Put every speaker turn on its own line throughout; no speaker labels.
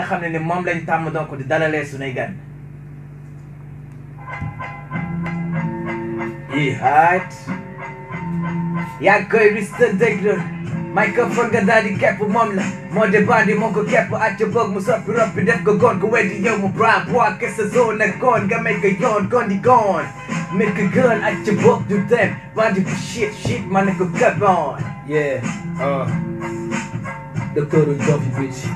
xam ne ni moom lañ tàmm donc di dalalee sunuy gan i haat yaa ngi koy rista déglu microphone nga daal di kepp moom la moo de bandi moo ko kepp acca boog mu soppi roppi def ko goon ko weddi yow mu bra bois que sa zone ak goon nga may ko yoon goon di goon mel ko gën acca boog du dem bandi bu shit shit ma ne ko kepp on
Yeah, uh, docteur Dofi Bitch.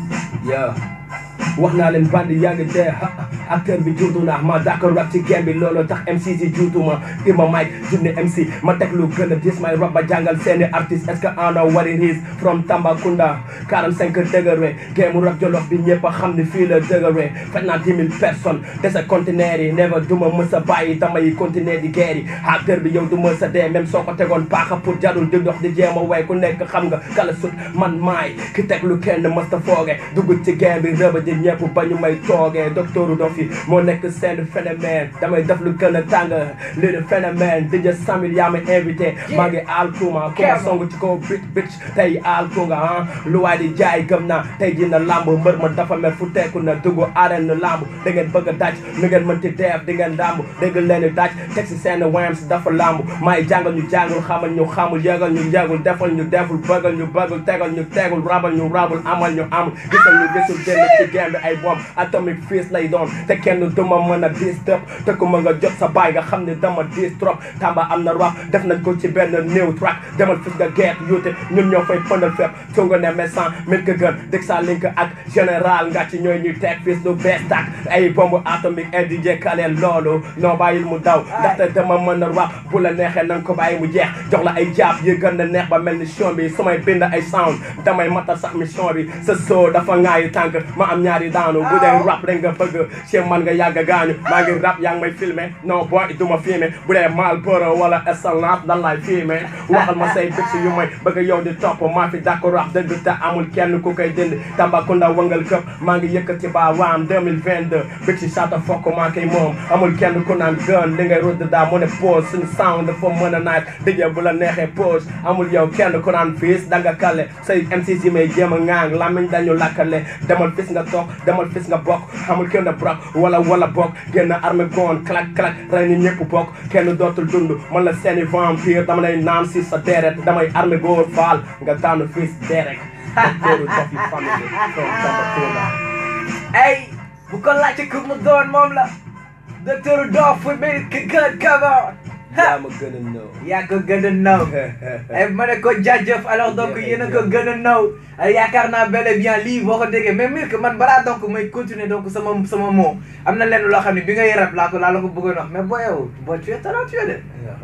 Yeah. wax naa leen bandi yaa ngi dee ha acteur bi juutu naa ma d'accord rap ci game bi loolu tax MC si juutu ma di ma mic junne MC ma teg lu gën a dis may rap ba jàngal seeni artiste est-ce que ana what it is from Tambacounda 45 degré game mu rap jolof bi ñëpp a xam ni fii la degré faj naa 10 000 personnes dese conteneur yi never du ma mës a bàyyi damay continuer di guerre yi acteur bi yow du mës a dee même soo ko tegoon paaka pour jarul di dox di jéem a way ku nekk xam nga kala sut man maay ki teg lu kenn mës ta fooge dugg ci game bi rëba di ñëpp ba ñu may toogee docteur Dofi moo nekk seen phénomène damay def lu gën a tàng lii de phénomène DJ Samil yaa ma invité maa ngi aal kuma ku ma song ci kaw bit bit tey aal ku nga ah lu waay di jaay gëm naa tey dina lamb mbër ma dafa mer fu teeku na dugg arène lamb da ngeen bëgg a daj nu ngeen mënti def di ngeen lamb dégg leen di daj teg si seen wayams dafa lamb maay jàngal ñu jàngul xamal ñu xamul yëgal ñu yëgul defal ñu deful bëggal ñu bëggul tegal ñu tegul rabal ñu rabul amal ñu amul gisal ñu gisul génn ci game bi ay bomb atomic fist lay doon te kenn duma mën a diis tëb te ku ma nga jot sa baay nga xam ne dama diis trop tamba am na rap def nañ ko ci benn new track demal fis nga geet yuute ñun ñoo fay pëndal fépp tunga ne méchant mit ka gën dëg sa link ak général nga ci ñooy ñuy teg fis lu bees tak ay bomb atomique et DJ Khaled loolu noo bàyyil mu daw ndaxte dama mën a rap bu la neexee nanga ko bàyyi mu jeex jox la ay jaab yi gën a neex ba mel ni sion bi su may bind ay sound damay matal sax mission bi sa soo dafa ngaayu tànk ma am ñaari daanu bu dee rap rek nga bëgg ci man nga yàgg gaañu maa ngi rap yaa ngi may filmé non boy du ma filmé bu dee Marlboro wala Excellence dan laay filmé waxal ma say bitch yu may bëgg yow di topp maa fi d'accord rap dëgg te amul kenn ku koy dindi Tambacounda wangal këpp maa ngi yëkkati ba waam 2022 bitch saata fokk maa koy moom amul kenn ku naan gën li ngay rudd daa mu ne pause suñu sound dafa mën a naaj dijee bu la neexee pause amul yow kenn ku naan fiis da nga kale say MC si may jéem a ŋaang lamiñ dañu lakkale demal fis nga toog demal fis nga bokk amul kenn brok wala wala bokk génn armé goon clac clac rey ni ñëpp bokk kenn dootul dund man la seeni vampire dama lay naan si sa deret damay armé góor faal nga daanu fils derek docteur Dofi family from Tambacounda
ay bu ko laajte ku mu doon moom la docteur Dof fu bi ki gën cover
yaa ma gën a ñëw
yaa ko gën a naw ay ma ne ko jaajëf alors donc yéen a ko gën a naw yaakaar naa bel et bien lii boo ko déggee mais mir que man balaa donc may continuer donc sama sama mot am na lenn loo xam ne bi ngay rap laa ko laa la ko bëggoon wax mais boo yow boo tu es talentueux de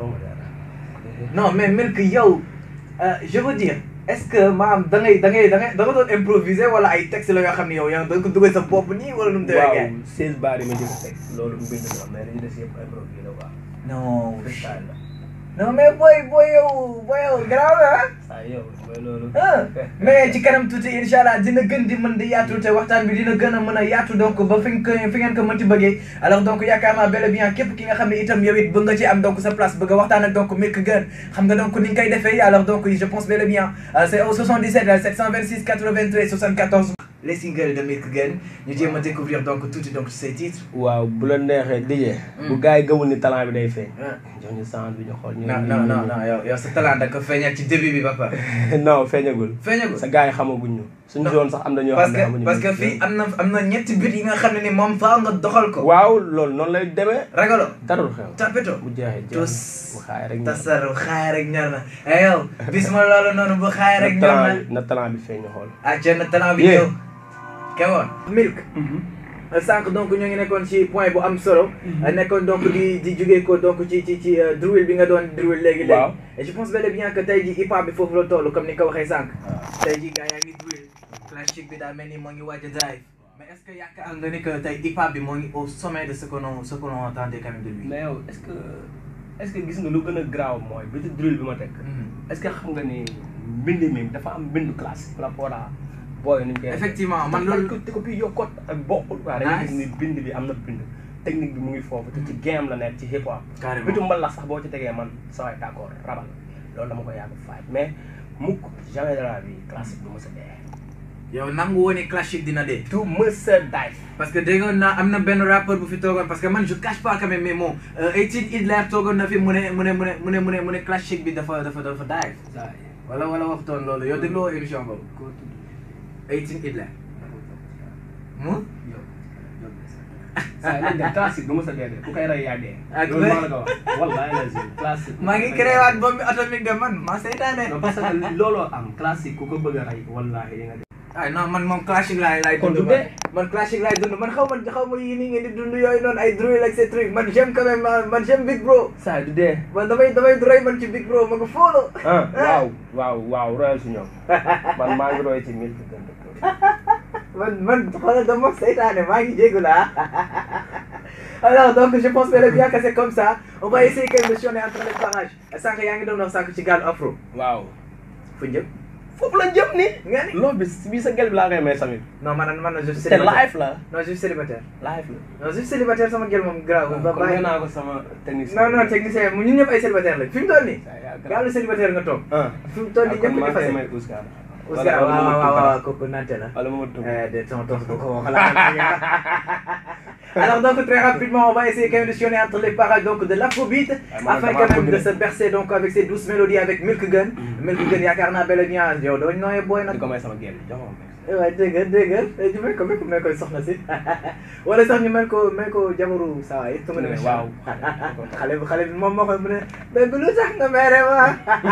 non mais mir que yow je veux dire est-ce que maam da ngay da ngay da ngay da nga doon improviser wala ay texte la yoo xam ne yow yaa da nga ko dugal sa bopp nii wala nu mu demee
waaw
gars
seize baar yi ma jëkk teg loolu mbind la mais dañu des yëpp improvisé la quoi
non
freestyle la
non mais booy booy yow booy yow garaaw la ah
saa yow mooy loolu
ah mais ci kanam tuuti incha allah dina gën di mën di yaatu te waxtaan bi dina gën a mën a yaatu donc ba fi nga ko fi ngeen ko mënti bëggee alors donc yaakaar naa bel et bien képp ki nga xam ne itam yow it bëgg nga ci am donc sa place bëgg a waxtaan ak donc Milk Gun xam nga donc ni nga koy defee alors donc je pense bel et bien euh, c'est au 77 euh, 726 93 74 les singles de Milk Gun ñu jéem a découvrir donc tuuti donc ci say titres
waaw bu la neexee dijee bu gars yi gëmul ni talent bi day feeñ
ah
jox ñu sound bi ñu xool ñu
non non non non yow yow sa talent da ko feeñal ci début bi ba pare
non feeñagul
feeñagul
sa gars yi xamaguñ ñu suñu zone sax am na ñoo
parce
xam ne
que
xamuñu
parce que fii am na am na ñetti but yi nga xam ne ni moom faaw nga doxal ko
waaw loolu noonu lay demee
ragalo
darul xew
tapeto
bu jeexee
tus
jeex bu xaay rek
tasaru xaay rek ñor na eh yow bis ma loolu noonu bu xaay rek ñor na
na talent bi feeñ ñu xool
ah jënd talent bi
Yeah.
ñëw kemoon milk sànq donc ñoo ngi nekkoon ci point bu am solo nekkoon donc di di jógee ko donc ci ci ci euh, drill bi nga doon drill léegi léegi
Waaw.
et je pense bel et bien que tey ji hip hop bi foofu la toll comme ni nga ko waxee sànq tey ji gars yaa ngi drill classique bi daa mel ni moo ngi waaj a drive mais est ce que yaakaar nga ni que tey hip hop bi moo ngi au sommet de ce que l'on ce que l'on entendait quand même de lui
mais yow est ce que est ce que gis nga lu gën a graaw mooy bi drill bi ma teg
Mhm.
est ce que xam nga ni mbind mi dafa am mbindu classe par rapport à booy nuñ koy
effectivement man
loolu
loolu
te ko bi yokkot ak bokkul quoi da nga
Nice.
gis ni bind bi am na bind technique bi mu ngi foofu te ci game la nekk ci hip hop
carrément
bitu mbal la sax boo ci tegee man sa waay d'accord rabal loolu dama ko yàgg faaj mais mukk jamais de la vie classique bi mos a dee
yow nangu woon ni classique dina dee
du mësa daay
parce que déggoon naa am na benn rappeur bu fi toogoon parce que man je cache pas quand même mais bon 18 Hitler toogoon na fi mu ne mu ne mu ne mu ne mu ne mu ne classique bi dafa dafa dafa daay wala wala waxtoon loolu yow dégloo émission boobu 18 Hitler mu
saa yi de classique du mësa dee de ku koy rey yaa dee
Ak
loolu maa la ko wax wallahi lazim classique
maa ngi créé waat bombe atomique de man maa seytaane
non parce que looloo am classique ku ko bëgg a rey wallahi di nga dee
ay non man moom classique laay laay
Kon
dund
du
man
dee.
man classique laay dund man xaw ma xaw ma yii nii ngeen di dund yooyu noonu ay drill ak ces trucs man j'aime quand même man man j'aime Big Bro
saa yi du dee
man damay damay roy man ci Big Bro ma ko follow
ah waaw waaw waaw royal si ñoom man maa ngi roy ci mille fi gën
man man xoolal dama seytaane maa ngi jégu la alors donc je pense que bien que c'est comme ça on va essayer quand même de chôner entre les parages sànq yaa ngi doon wax sànq ci gaal afro
waaw
fu njëm
foofu la jëm ni
nga ni
loolu bi bii sa gel bi laa koy may samit
non man man je suis
te
célibataire
live la
non je suis célibataire
live la
non je suis célibataire sama gel moom grave ba
kon nee
bàyyi
naa ko sama technicien
non non technicien mu ñun ñëpp ay célibataire lañ fi mu toll nii
Saa yaa grave.
gaalu célibataire nga toog
ah
fi mu toll nii
kon
ñëpp
maa
di
koy
fase
may Ouskar
Ouskar waaw waaw waaw waaw kooku nante la
wala ma tudd
Eh, de ton tos bu ko xalaat Alors donc très rapidement on va essayer quand même de sillonner entre les parages donc de l'afrobeat
man
afin
damaa
quand même
bëgg
de
de.
se bercer donc avec ces douces mélodies avec Milk Gun Milk Gun yaakaar naa bel et bien yow doo nooyee booy
di
nag
ko may sama gel jox ma ko.
waaye dégg nga dégg nga ñu mel ko mel ko mel koy soxna si wala sax ñu mel ko mel ko jabaru saa yi tungu ne
waaw
xale bi xale bi moom moo koy mu ne mais bi lu tax nga mere ma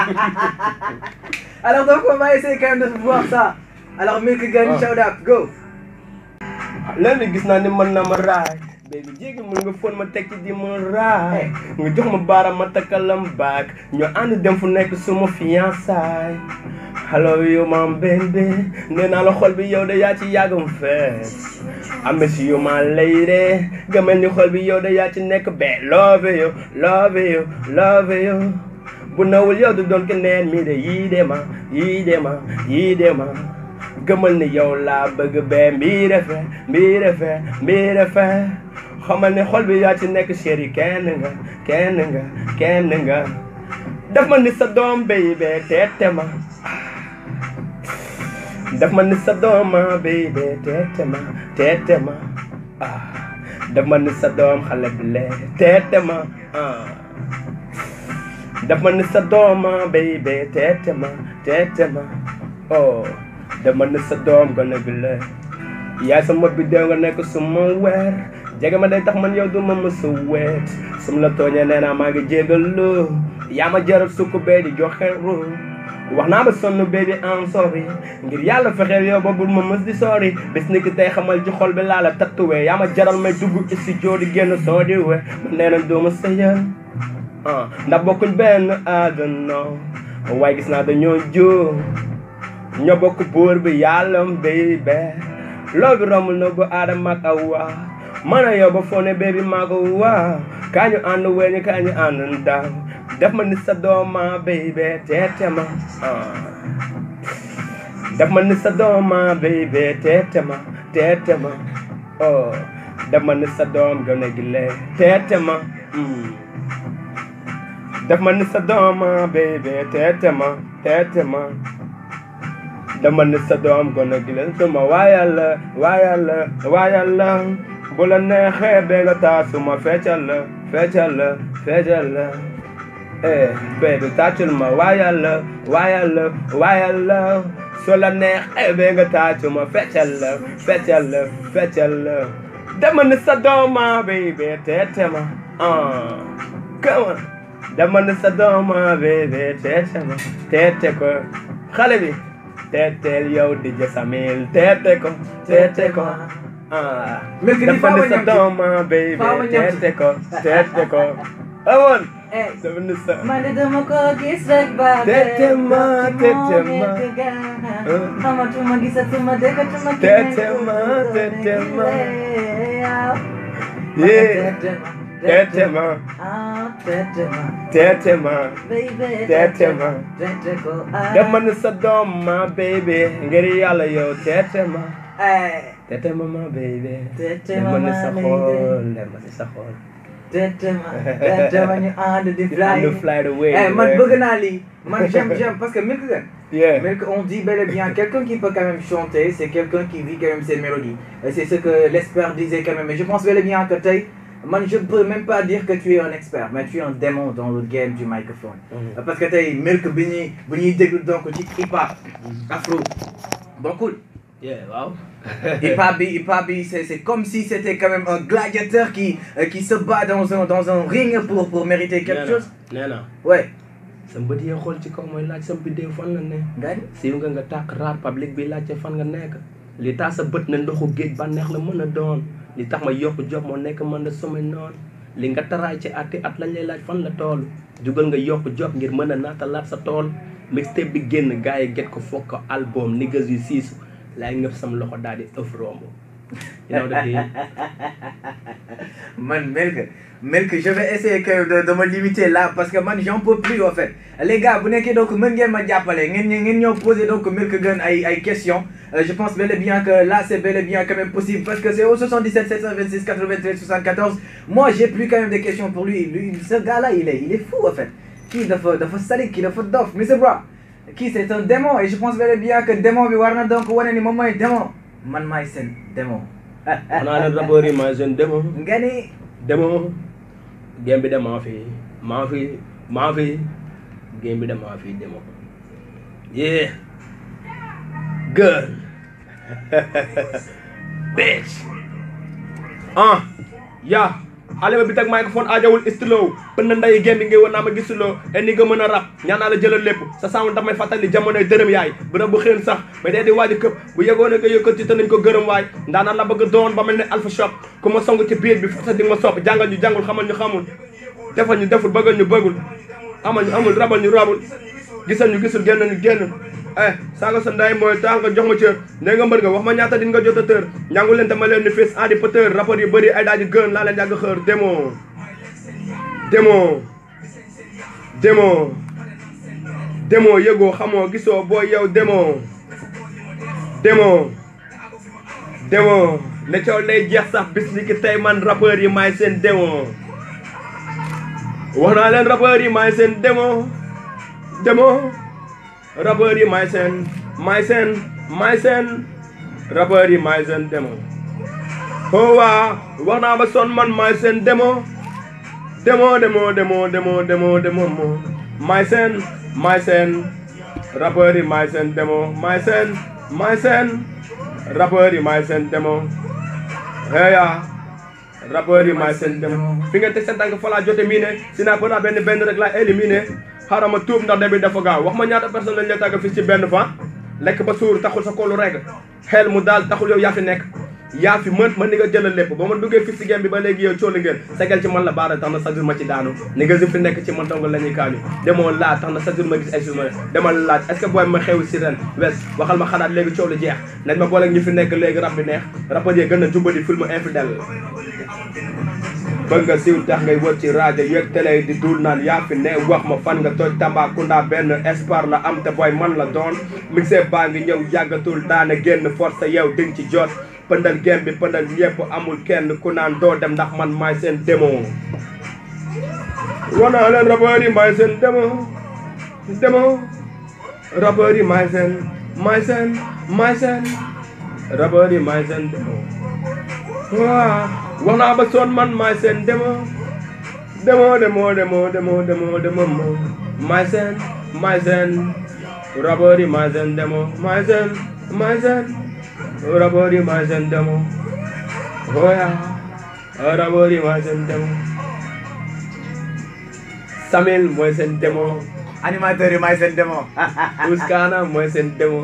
alors donc on va essayer quand même de voir ça alors Milk Gun
Ah.
shout out go
léegi gis naa ni mën na ma raay baby jéegi mën nga fon ma tekki di ma raay nga jox ma baaraam ma takkalam baak ñu ànd dem fu nekk suma fiançaay hello you my baby nee naa la xol bi yow de yaa ci yàggam fees I miss you my lady gëmel ni xol bi yow de yaa ci nekk be love you love you love you bu nawul yow du doon keneen mi de yii de ma yii de ma yii de ma gëmal ni yow laa bëgg bee mbii refe mbii refe mbii refe xamal ne xol bi yaa ci nekk chéri kenn nga kenn nga kenn nga daf ma ni sa doom baby teete ma daf ma ni sa doom ma baby teete ma teete ma ah daf ma ni sa doom xale bi lee teete ma ah daf ma ni sa doom ma baby teete ma teete ma oh dama ne sa doom gone bi la yaay sama biddew nga nekk suma weer jege ma day tax man yow du ma mësa weet sum la tooñee nee naa maa ngi jégalu yaa ma jaral sukk bee di joxe ru wax naa ba sonn baby I'm sorry ngir yàlla fexeel yow ba bul ma mës di sori bis ni ki tey xamal ci xol bi laa la tattuwee yaa ma jaral may dugg studio di génn soo di we ma nee na doo ma sëyal ah ndax bokkuñ benn àdduna waaye gis naa dañoo jóo ñoo bokk buur bi yàlla baby loolu bi romb na bu aadama ak awa man a yow ba foo ne baby maa ko waa kaa ñu ànd weñu kaa ñu ànd ndaw def ma ni sa dooma baby teete ma ah. def ma ni sa dooma baby teete ma teete ma oh def ma ni sa doom gën a gile teete ma mm. def ma ni sa dooma baby teete ma teete ma dama ne sa doom gone gi leen suma waayal la waayal la waayal la bu la neexee bee nga taa suma feccal la feccal la feccal la eh baby tàccul ma waayal la waayal la waayal la su la neexee bee nga taa suma feccal la feccal la feccal la dama ne sa dooma baby teete ma ah come on dama ne sa dooma baby teete ma teete ko xale bi teeteel yow di jasamil teete ko teete ko ah
Milk ni
dafa
faaw
ne
ma
sa
ñam ci.
dooma baby
Faaw ma ñam ci.
teete ko teete ko awoon
eh
dafa ne sa
man de dama ko gis rek ba
Tete ma, tete ma.
xamatuma gisatuma déggatuma ki
Tete ma, tete ma. yeah teete ma teete ma Tete ma. dama ne sa dooma baby ngir yàlla yow teete ma
eh
teete ma ma baby
Tete
dama ne
ma,
sa
baby.
xool dama ne sa xool
Tetema, tetema ñu ànd di fly.
And fly away.
Eh, man bëgg naa lii man j'aime j'aime parce que Milk Gun
Yeah.
Milk on dit bel et bien quelqu'un qui peut quand même chanter c'est quelqu'un qui vit quand même ses mélodies Et c'est ce que l'expert disait quand même et je pense bel et bien que tey man je peux même pas dire que tu es un expert mais tu es un démon dans le game du microphone
Mhm.
parce que tey Milk bi ñuy bu ñuy déglu donc ci hip hop afro bokkul
Yeah, waaw.
hip hop bi hip hop bi c'est c'est comme si c'était quand même un gladiateur qui euh, qui se bat dans un dans un ring pour pour mériter quelque chose
nee na
ouais
sa mbët yee xool ci kaw mooy laaj sa biddéew fan la ne
nga ni
siiw nga nga tàkk raar public bi laajte fan nga nekk li tax sa bët ne ndoxu géej ba neex la mën a doon li tax ma yokk job moo nekk mën a sommet noonu li nga taraay ci atti at lañ lay laaj fan la tool jugal nga yokk job ngir mën a naatalaat sa tool mixtape bi génn gars yi get ko foog ko album niggas yu siisu laay ngëp sam loxo daal di ëf romb you know the deal
man Milk Milk je vais essayer que de de me limiter là parce que man j'en peux plus en fait les gars bu nekkee donc mën ngeen ma jàppale ngeen ñë- ngeen ñëw poser donc Milk Gun ay ay questions Euh, je pense bel et bien que là c'est bel et bien quand même possible parce que c'est au 77 726 93 74 moi j'ai plus quand même des questions pour lui lui ce gars là il est il est fou en fait kii dafa dafa salik kii dafa dof Mr Bra kii c'est un démon et je pense bel et bien que démon bi war na donc wane ni moom mooy démon man maay seen démon
xanaa leen rapport yi ma jeune demo
nga ni
demo game bi de maa fi maa fi maa fi game bi de maa fi demo yeah girl bitch ah yaa xale ba bi teg microphone aajawul stylo pën na nday game bi ngay woon naa ma gisuloo et ni nga mën a rap ñaan naa la jëlal lépp sa sound damay fàttali jamonoy dërëm yaay bërëb bu xeen sax mais dee di waaj a këpp bu yegoon nga yëkkati te nañ ko gërëm waay ndaanaan la bëgg doon ba mel ne alpha shop ku ma song ci biir bi forsa di nga ma sopp jàngal ñu jàngul xamal ñu xamul defal ñu deful bëggal ñu bëggul amal ñu amul rabal ñu rabul gisal ñu gisul génn ñu génn eh saaga sa nday mooy tax nga jox ma cër nee nga mbër nga wax ma ñaata din nga jot a tër ñangu leen te ma leen ni fis andi pëtër rapport yu bëri ay daaji gën laa leen yàgg xër démo démo démo démo yëgoo xamoo gisoo booy yow démo démo démo ne coow lay jeex sax bis ni ki tey man rappeur yi maay seen démo wax naa leen rappeur yi maay seen démo démo rappeur yi maay seen maay seen maay seen rappeur yi maay seen démo oh waa wax naa ba son man maay seen démo démo démo démo démo démo démo mo maay seen maay seen rappeur yi maay seen démo maay seen maay seen rappeur yi maay seen démo heya rappeur yi maay seen démo fi nga teg seen tànk fa laa jote mii ne si naa ko naa benn benn rek laa éliminé xaaral ma tuub ndax début dafa gaaw wax ma ñaata personne lañ la tàgg fii ci benn fan lekk ba suur taxul sa kolu rek xel mu daal taxul yow yaa fi nekk yaa fi mën mën ni nga jëlal lépp ba ma duggee fii ci game bi ba léegi yow cooli ngeen segel ci man la baara tax na chaque jour ma ci daanu ni nga fi nekk ci man dong la ñuy kaañu demoo laaj tax na chaque jour ma gis ay jour demal laaj est ce que booy ma xew si ren wes waxal ma xalaat léegi coow lu jeex nañ ma booleeg ñu fi nekk léegi rab bi neex rapport yi gën a jumbali film infidèle bëgg nga siiw tax ngay wër ci rajo yeeg télé di dul naan yaa fi ne wax ma fan nga toj Tambacounda benn espoir la am te booy man la doon mixé baa ngi ñëw yàggatul daana génn force yow ding ci jot pëndal gem bi pëndal ñëpp amul kenn ku naan doo dem ndax man maay seen démo wanaa leen rappeurs yi maay seen démo démo rappeurs yi maay seen maay seen maay seen rappeurs yi maay seen démo waaw wax naa ba soon man maay seen démo démo démo démo démo démo démo mo maay seen maay seen rappeurs yi maay seen démo maay seen maay seen rappeurs yi maay seen démo oya rappeurs yi maay seen démo Samil mooy seen démo
animateur yi maay seen démon
Ouskana mooy seen démo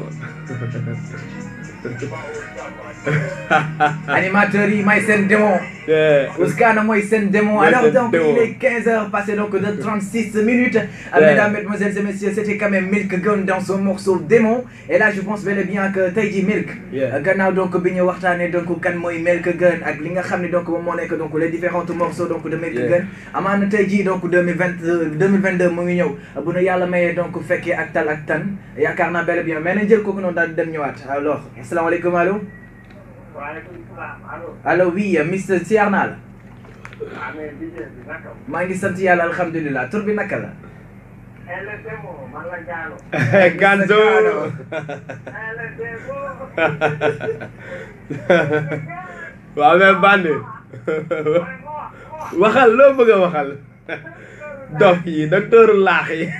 animateur yi maay seen démon
Yeah.
Ouskana mooy seen démon
Mooy
alors
seen
donc
démon.
il est 15 heures passé donc de 36 minutes Euh,
Ouais.
mesdames mesdemoiselles et messieurs c'était quand même Milk Gun dans son morceau démon et là je pense bel et bien que tey jii Milk
Yeah.
Euh, gannaaw donc bi ñu waxtaanee donc kan mooy Milk Gun ak li nga xam ne donc moom moo nekk donc les différents morceaux donc de Milk
Yeah.
Gun amaana tey jii donc 2020 2022 mu ngi ñëw bu nu yàlla mayee donc fekkee ak tal ak tan yaakaar naa bel et bien mais nañ jël kooku noonu daal di dem ñëwaat alors asalaamaaleykum allo
waaleykum salaam allo
allo oui Mr Siar naa la
ah mais DJ bi naka mu.
maa ngi sant yàlla alhamdulilah tur bi naka la
LSMO man la Gaano.
Ganzo
LSMO.
waaw mais bandi waxal loo bëgg a waxal dof yi docteur laax yi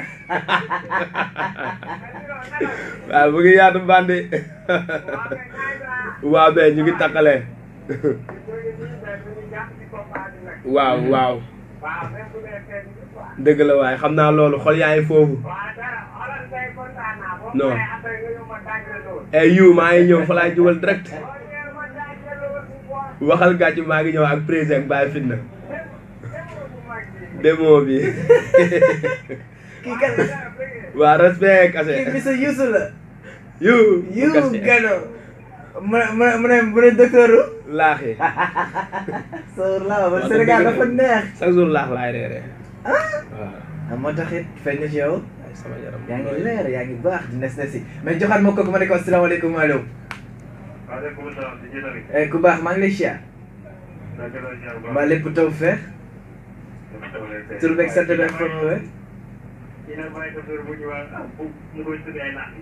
waaw mu ngi yaatu bandi waaw mais ñu ngi takkale waaw waaw
waaw même bu dee fenn bi quoi.
dëgg la waaye xam naa loolu xol yaa ngi foofu
waaw dara xoolal tey kontaan naa. boo
Non.
paree après nga ñëw ma tàggatoo loolu.
ay yu maa ngi ñëw fa laay jubal direct
boo ñëwee ma tàggatoo loolu bu baax.
waxal gàcc maa ngi ñëw ak président Baye Fitna
Demoo bu mag bi.
démo bi
kii kan la
Dara bëggee.
waa respect kase
kii monsieur Youssou la
yu
yu
kase
gano mu ne mu ne mu ne mu ne docteur
laax yi
sor la ba
Wax dëgg
Sénégal
la.
dafa neex
chaque jour laax laay reere waaw
ah moo tax it feeñ na ci yow
ay sama yaram
yaa ngi leer yaa ngi baax di nes nesi mais joxaat ma kooku ma ne ko asalaamaaleykum allo
waaleykum salaam di jëtali.
eh ku baax maa ngi lay siyaar
naka la ziar bu
mbaa lépp taw feex
baax.
tur beeg sant beeg fan nga wee
dina bàyyi docteur bu ñu wax ah bu mu koy tuddee ay naaf.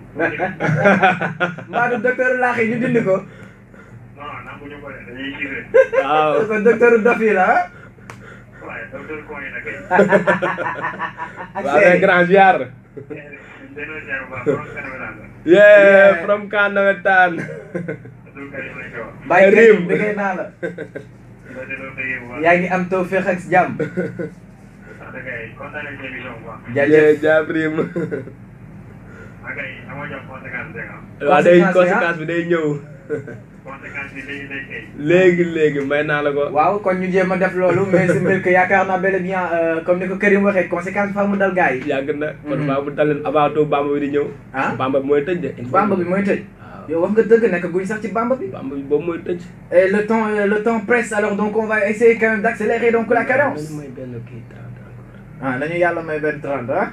mbaa du docteur laax yi ñu dindi ko
non non bu ñu ko def dañuy jiwee.
waaw
ko docteur dof yi la ah
waaye docteur Koy na kay.
ak
waaw mais grand ziar
delloo ziar bu baax borom Sénégal la.
yeah from kan nawetaan
Abdou Karim lañ koy wax.
bàyyi
Rim.
kër bëggee naa la
dina delloo bëggee bu baax.
yaa ngi am taw feex ak jàmm
wax dëgg yàlla kontaan nañ ci émission bu baax.
jaajëf
yeah jabrim
maa ngi dama jox conséquence dégg nga.
waaw day
Conséquence bi, ah.
conséquence bi day ñëw
conséquence bi léegi day kay.
léegi léegi may naa la ko
waaw kon ñu jéem a def loolu mais si mbir que yaakaar naa bel et bien euh, comme ni ko Karim waxee conséquence fa mu dal gars yi
yàgg na kon
Mhm.
baa bu daleen avant tout bamba bi di ñëw
ah
bamba bi mooy tëj de il faut
bamba bi mooy tëj
waaw
yow wax nga dëgg nekk guñ sax ci bamba bi
bamba bi boobu mooy tëj
et le temps euh, le temps presse alors donc on va essayer quand même d'accélérer donc la cadence
Nañu may benn kii trente encore
ah nañu yàlla may benn 30 ah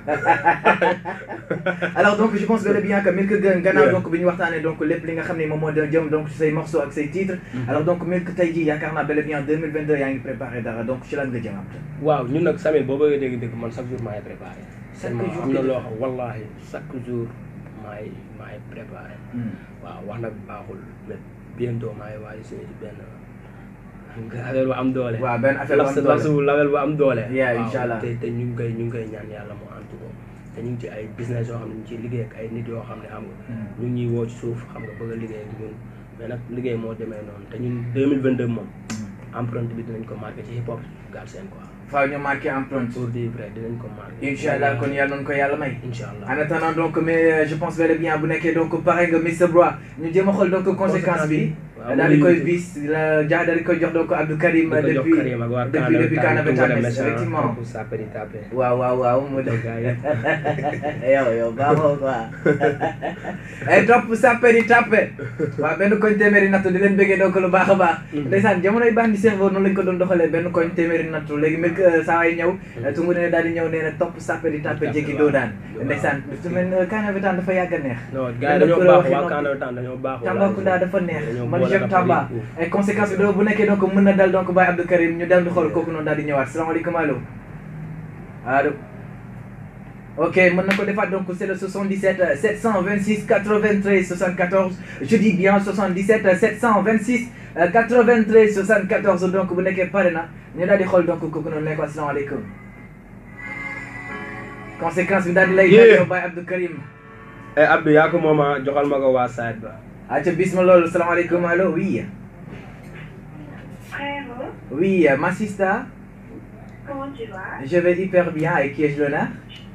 alors donc je pense bel et bien que Milk gën gannaaw
Yeah.
donc bi ñu waxtaanee donc lépp li nga xam ne moom moo doon jëm donc ci say morceaux ak say titres alors donc Milk tey jii yaakaar naa bel et bien 2022 yaa ngi préparé dara donc ci lan nga jëm am
waaw ñun nag Samir boo bëggee dégg dégg man chaque jour maay préparé
Chaque
man
jour
am na
nga
loo xam wallahi chaque jour maay maay préparé waaw wax nag baaxul mais bientôt maay waaj a signé ci benn affaire bu am doole
waaw benn affaire bu am doole.
lasu label bu am doole
Yeah,
waaw,
inshallah.
te te ñu ngi koy ñu ngi koy ñaan yàlla mu antu ko te ñu ngi ci ay business yoo xam ne ñu ngi ciy liggéey ak ay nit yoo xam ne xam nga ñu ngi ñuy woo ci suuf xam nga bëgg a liggéey ak ñun mais nag liggéey moo demee noonu te ñun 2022 moom empreinte bi dinañ ko marqué ci hip hop Galsen quoi
faaw ñu marqué empreinte
pour dire vrai dinañ ko marqué
incha allah kon yàlla nañu ko yàlla may
incha allah
en attendant donc mais euh, je pense bel et bien bu nekkee donc pare nga Mr Bra ñu jéem a xool donc conséquence bi
waaw
daal di koy
oui.
bis la ja daal di koy jox donc Abdou Karim
di ko jox
depuis
Karim ak waa
depuis depuis Canavetames effectivement
pour saperi tapé
waaw waaw waaw mu def
gars yi
yow yow baaxoo quoi ay topp sàpperi tàppe waaw benn koñ téeméeri nattu di leen bëggee donc lu baax a baax ndeysaan jamonoy baax di cerveau noonu lañ ko doon doxalee benn koñ téeméeri nattu léegi mel saa ay ñëw tungu ne daal di ñëw nee na topp sàpperi tàppe jéggi doo daan ndeysaan su mel ne Canavetames dafa yàgg a neex
non gars yi dañoo baax waa Canavetames dañoo baax
Tambacounda dafa neex
dañoo
man
boole
j'aime
rap
Tamba
yi
ay conséquences bi doo bu nekkee donc mën na dal donc Baye Abdou Karim ñu dem di xool kooku noonu daal di ñëwaat salaamaaleykum allo allo ok mën na ko defaat donc c'est le 77 euh, 726 93 74 je dis bien 77 euh, 726 euh, 93 74 donc bu nekkee pare na ñu daal di xool donc kooku noonu ne ko asalaamaaleykum conséquence bi daal di lay
Yeah.
dal Baye Abdou Karim
eh Abdou yaa ko moom ah joxal ma ko waa side ba
aca bis ma loolu salaamaaleykum allo oui
Frère,
oui euh, ma sista
comment tu vas
Je vais hyper bien. Avec qui ai-je l'honneur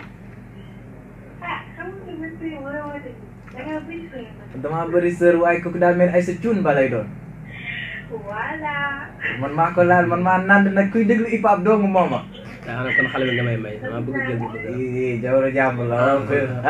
Ah, comment tu me fais vraiment da ngaa bëri frère nag.
dama bëri sër waaye kooku daal mel ay sa cuun ba lay doon.
Voilà.
man maa ko laal man maa nand nag kuy déglu hip hop doomu mooma.
daa xam ne kon xale bi nga may may dama bëgg jël bu bëgg
ii jawro jàmm la waaw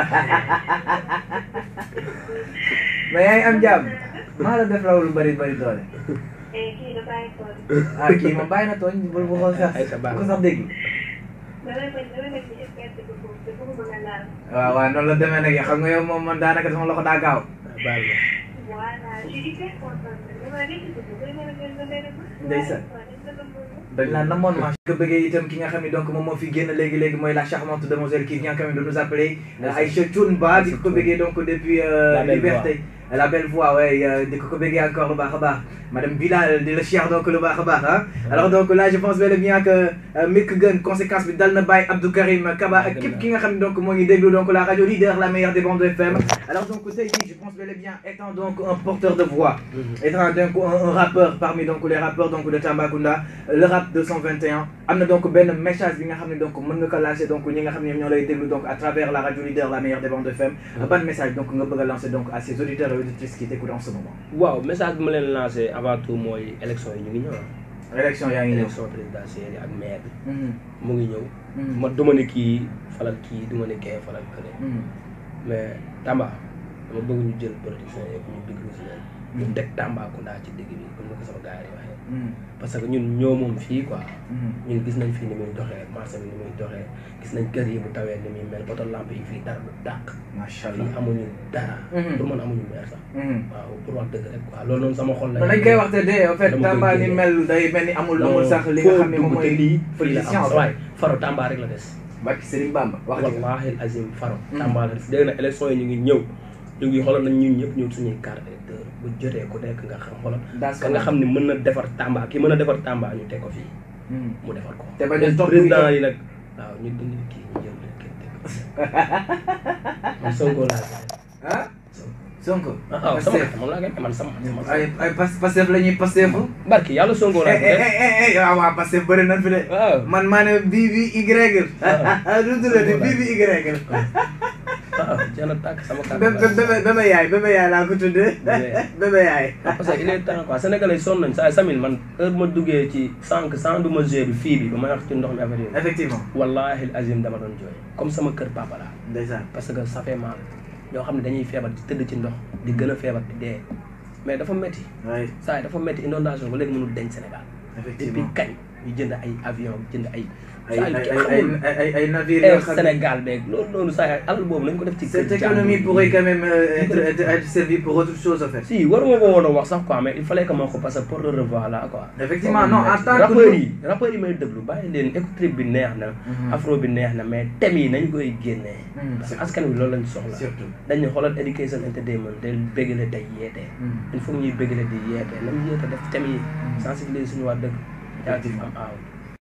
mais yaa ngi am jàmm. maa la def raw lu bëri bëri doole.
Eh, kii da bàyyi ko.
ah kii moom bàyyi na tooñ bul bu ko sax
Ay, sa baax.
bu ko sax dégg.
damay bañ damay bañ ñu experte ko foofu te bëgguma nga laal.
waaw waaw noonu la demee nag xam nga yow moom man daanaka sama loxo daa gaaw.
baal ma
Voilà, je suis hyper contente. dama nekk ci dugub, dama ne leen dama leen dama.
Ndeysaan.
Waaw, dañ ko doon bëgg.
dañ laa namoon ma ko bëggee itam ki nga xam ne donc moom moo fi génn léegi-léegi mooy la charmante demoiselle qui vient quand même de nous appeler Aïcha Thioune Ba di ko bëggee donc depuis euh,
La belle
Liberté la belle voix ouais euh, di ko ko bëggee encore lu baax a baax madame Bilal di la chiar donc lu baax a baax ah alors donc là je pense bel et bien que euh, Mick Gun conséquence bi dal na bàyyi Abdou Karim Kaba ak képp ki nga xam ne donc moo ngi déglu donc la radio leader la meilleure des bandes FM alors donc tey jii je pense bel et bien étant donc un porteur de voix étant donc un, un rappeur parmi donc les rappeurs donc de Tambacounda le rap 221 am na donc benn message bi nga xam ne donc mën nga ko lancer donc ñi nga xam ne ñoo lay déglu donc à travers la radio leader la meilleure des bandes FM ban message donc nga bëgg a lancer donc à ces auditeurs et auditrices qui t'écoutent en ce moment
waaw message bi ma leen lancé avant tout mooy élection yi ñu ngi ñëw ah.
élection yaa ngi ñëw
élection présidentielle yi ak maire bi
Mhm,
mu ngi ñëw.
mhm,
ma duma ne kii falal kii duma ne kee falal kële
mhm.
mais Tamba dama bëgg ñu jël politiciens yëpp ñu déglu si leen. ñu teg Tambacounda ci digg bi comme ni ko sama gars yi waxee.
Mhm,
parce que ñun ñoo moom fii quoi.
mhm.
ñun gis nañ fii ni muy doxee marché bi ni muy doxee gis nañ kër yi bu tawee ni muy mel poto lampe yi fii dara du dàq.
macha
fii
allah
amuñu dara.
Mhm.
pour man amuñu meer sax.
Mhm.
waaw pour wax dëgg rek quoi loolu noonu sama xol la.
non dañ koy wax te de en fait
Dama koy
Tamba ni
génne.
mel day mel ni amul amul sax li nga xam ne moom mooy
lii fii la
politicien
am
en
sa
fait
waay faro Tamba rek la des.
Barki Serigne Bamba wax dëgg
wallahi azim faro
Mm.
Tamba la des dégg na élection yi ñu ngi ñëw ñu ngi xoolal nañ ñun ñëpp ñëw suñuy carte électeur bu jotee ku nekk nga xam xoolal
daas
ka nga xam ne mën na defar Tamba ki mën a defar Tamba ñu teg ko fii
Mhm.
mu defar ko
te bañ a topp
président yi nag waaw ñu dindi kii ñu jël leen kenn teg ko man Sonko laa gis
ah Sonko
ah waaw sama kër moom laa koy man sama sama
ay ay pas Pastef la ñuy Pastefu
barki yàlla Sonko laa
eh eh
gis
eh eh waaw waaw Pastef bëri nañ fi de
waaw
man maa ne bii bi Y
Ah.
du tuddati bii bi Y
waaw jeex na tàkk sama kàddu
bébé bébé bébé yaay bébé yaay laa ko tuddee
Bébé.
bébé yaay
parce que il est temps quoi sénégalais yi sonn nañ saa Samil man heure ma duggee ci sànq sans du ma joué bi fii bi ba may wax ci ndox mi affaire yooyu
effectivement
wallahi azim dama doon jooy comme sama kër papa la
ndeysaan
parce que ça fait mal ñoo xam ne dañuy feebar di tëdd ci ndox di gën a feebar di dee mais dafa metti
oui
saa yi dafa metti inondation ba léegi mënul denc Sénégal depuis
effectivement
kañ ñu jënd ay avion jënd ay
ay
saa
ay
yi
ay
kenn
ay
xamul
ay ay navires
Air
yoo xam ne
Sénégal beeg loolu noonu saa yi alal boobu nañ ko def ci kër
cette économie
jàmbur
pourrait
yi.
quand même euh, être être être servie pour autre chose en fait
si waruma ko woon a wax sax quoi mais il fallait que ma ko parce que pour le revoir là quoi.
effectivement non en tant que
rappeurs yi rappeurs yi may déglu bàyyi leen écoute bi neex na.
Mhm.
afro bi neex na mais thèmes yi nañ koy génnee.
Mhm,
parce que askan wi loolu lañ soxla.
surtout
dañ ne xoolal education entertainment day bégale day yeete.
Mhm.
il faut que ñuy bégale di yeete nañ yeete def thèmes yi. sensibiliser suñu waa dëkk. jaajëf am aaw.